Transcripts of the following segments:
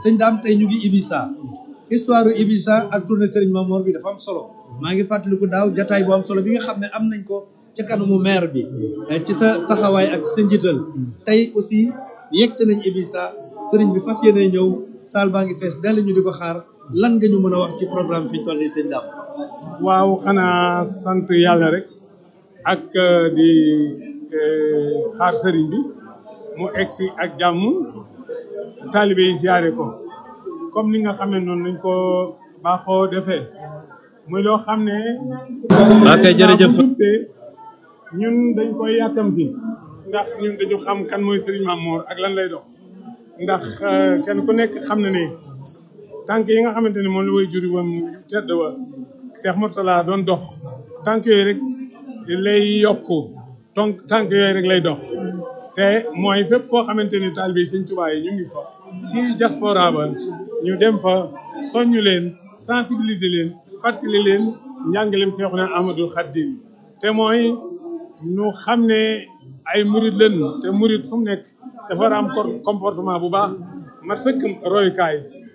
sëñ daam tey ñu ngi Ibisa histoire u Ibisa ak tournée Serigne Mamor bi dafa am solo maa ngi fàttaliku daaw jataay bu am solo bi nga xam ne am nañ ko ca kanamu maire bi ci sa taxawaay ak sa njiital tey aussi yegg si nañ Ibisa Serigne bi fas yéene ñëw saal baa ngi fees dell ñu di ko xaar lan nga ñu mën a wax ci programme fi ñu toll nii sëñ daam waaw xanaa sant yàlla rek ak di xaar sëriñ bi mu egsi ak jàmm taalibe yi siyaare ko comme ni nga xamee noonu lañ ko baaxoo defee muy loo xam ne ok jërëjëf ñun dañ koy yàkkamti ndax ñun dañu xam kan mooy sëriñ Mamor ak lan lay dox ndax kenn ku nekk xam na ne tànk yi nga xamante ne moom la way juri wam tedd wa Cheikh Mourtala doon dox tànk yooyu rek lay yokku donc tànk yooyu rek lay dox te mooy fépp foo xamante ni taalibe Sëñ Tuubaa yi ñu ngi fa ci diaspora ba ñu dem fa soññu leen sensibiliser leen fàttali leen njàngaleem Seexuna Ahmadul Xaddim te mooy ñu xam ne ay murit lañ te murit fu mu nekk dafa war a am comportement bu baax mat sëkk royukaay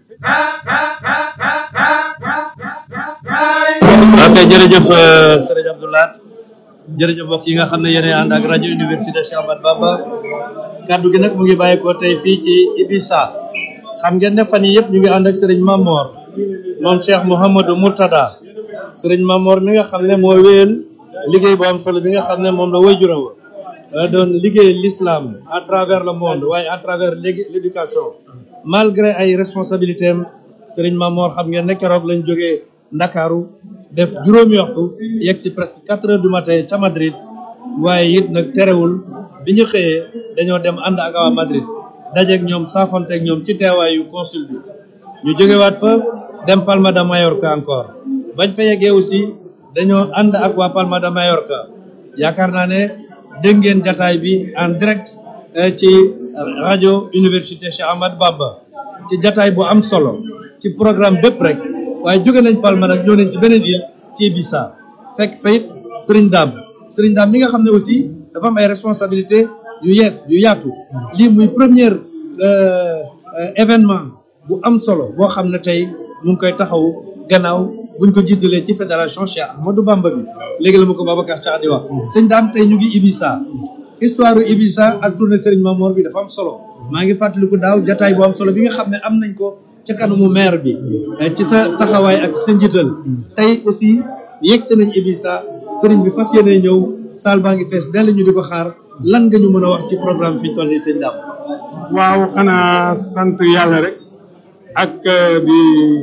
ok jërëjëf sëriñ Abdoulaye jërëjëf mbokk yi nga xam ne yéen ànd ak rajo université Cheikh Ahmadou Bamba kaddu gi nag mu ngi bàyyi ko tey fii ci Ibisa xam ngeen ne fan yii yëpp ñu ngi ànd ak sëriñ Mamor moom Cheikh Mouhamadou Mourtada sëriñ Mamor mi nga xam ne moo wéyal liggéey bu am solo bi nga xam ne moom la waajuram wa doon liggéey l'islam à travers le monde waaye à travers l'éducation malgré ay responsabilités am sëriñ Mamor xam ngeen ne keroog lañ jógee Ndakaaru def juróomi waxtu yegg si presque quatre heures du matin ca Madrid waaye it nag terewul bi ñu xëyee dañoo dem ànd ak waa Madrid dajeeg ñoom saafonteeg ñoom ci teewaayu consul bi ñu jógewaat fa dem Palma de Mallorca encore bañ fa yeggee aussi dañoo ànd ak waa Palma de Mallorca yaakaar naa ne dégg ngeen jataay bi en direct ci rajo université Cheikh Ahmadou Bamba ci jataay bu am solo ci programme bépp rek waaye jóge nañ Palma nag ñëw nañ ci beneen île ci Ibiza fekk fayit Serigne Dame Serigne Dame mi nga xam ne aussi dafa am ay responsabilité yu yees yu yaatu lii muy première événement bu am solo boo xam ne tey mu ngi koy taxaw gannaaw buñ ko jiitalee ci fédération Cheikh Ahmadou Bamba bi léegi la ma ko Babacar Thiax di wax sëñ Dame tey ñu ngi Ibiza histoire u Ibiza ak tournée Serigne Mamor bi dafa am solo maa ngi fàttaliku daaw jataay bu am solo bi nga xam ne am nañ ko ca kanamu maire bi ci sa taxawaay ak sa njiital tey aussi yegg si nañ Ibisa sëriñ bi fas yéene ñëw saal baa ngi fees dell ñu di ko xaar lan nga ñu mën a wax ci programme fi ñu toll nii sëñ Dame waaw xanaa sant yàlla rek ak di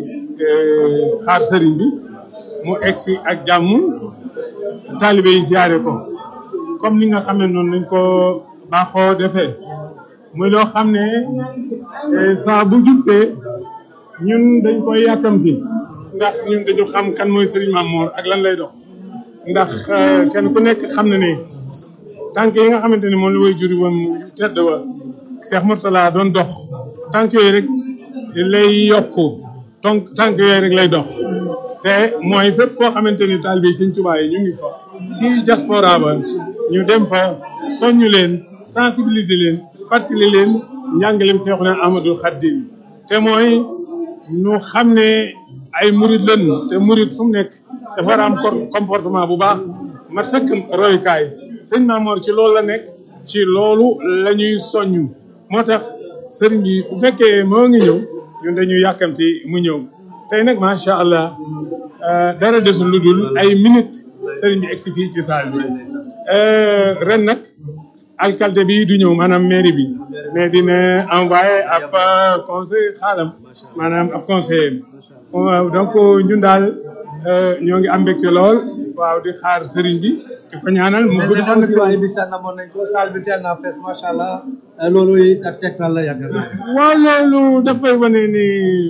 xaar sëriñ bi mu egsi ak jàmm taalibe yi siyaare ko comme ni nga xamee noonu lañ ko baaxoo defee muy loo xam ne saa bu jubsee ñun dañ koy yàkkamti ndax ñun dañu xam kan mooy Serigne Mamor ak lan lay dox ndax kenn ku nekk xam na ne tànk yi nga xamante ne moom la way juri wam tedd wa Cheikh Mourtala doon dox tànk yooyu rek lay yokku donc tànk yooyu rek lay dox te mooy fépp foo xamante ni taalibe Sëñ Tuubaa yi ñu ngi fa ci diaspora ba ñu dem fa soññu leen sensibiliser leen fàttali leen njàngaleem Seexuna Ahmadul Xaddim te mooy ñu xam ne ay murit lañ te murit fu mu nekk dafa war a am comportement bu baax mat sëkk royukaay sëñ Mamor ci loolu la nekk ci loolu la ñuy soññu moo tax sëriñ bi bu fekkee moo ngi ñëw ñun dañuy yàkkamti mu ñëw tey nag macha allah dara desul lu dul ay minutes sëriñ bi egsi fii ci saal bi ren nag alcalde bi du ñëw maanaam mairie bi mais dina envoyé ab conseil xaalam maanaam ab conseiller waaw donc ñun daal ñoo ngi am mbégte lool waaw di xaar sëriñ bi di ko ñaanal mu gudd fan aussi waa Ibisa namoon nañ ko salle bi teel naa fees macha allah loolu it ak tegtal la yaakaar naa waaw loolu dafay wane ni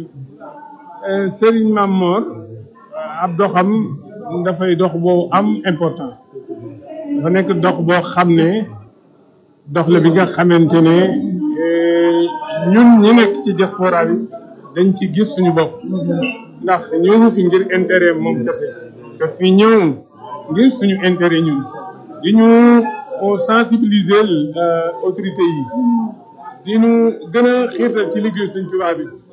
sëriñ Mamor ab doxam dafay dox boo am importance dafa nekk dox boo xam ne dox la bi nga xamante ne ñun ñi nekk ci diaspora bi dañ ci gis suñu bopp ndax ñëw fi ngir intérêt moom kese te fi ñëw ngir suñu intérêt ñun di ñu sensibiliser autorité yi di ñu gën a xiirtal ci liggéey Sëñ Tuubaa bi